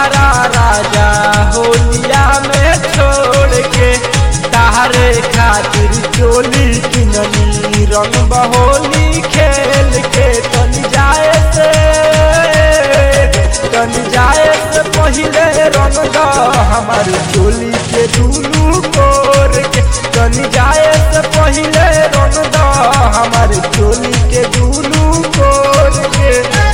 बहरा राजा होलिया में छोड़ के तारे खातिर चोली किनली रंग बहोली खेल के तन जाए से तन जाए से पहिले रंग द हमार चोली के दुनू कोर के तन जाए से पहिले रंग द हमार चोली के दुनू कोर के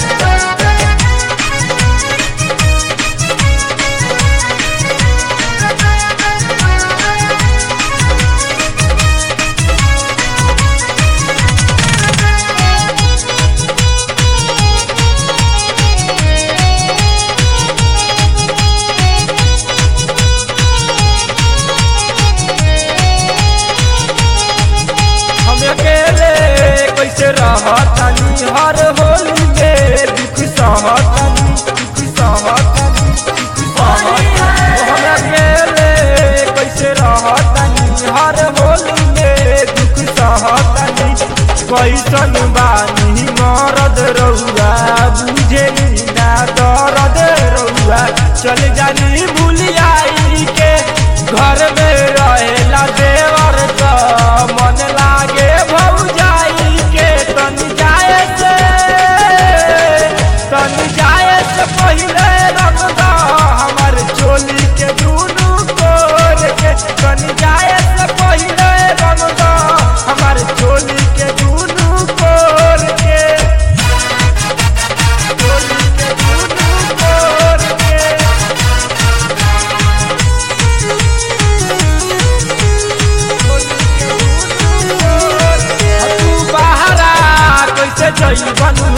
हम अकेले कैसे रहतानी हर होली में दुख सहतानी दुख सहतानी दुख सहतानी हम अकेले कैसे रहतानी हर होली में दुख सहतानी कैसन बानी मरद रहुआ बुझे ना दर्द रहुआ चल जानी भूलियाई के घर में रहेला देवर का मन लागे भौजाई के तन जाए से तन जाए से पहिले रंग दा हमर चोली के दुनू कोर के तन जाए से पहिले रंग दा हमर चोली के दुनू कोर के चोली के दुनू कोर के तू बहरा कैसे जइबन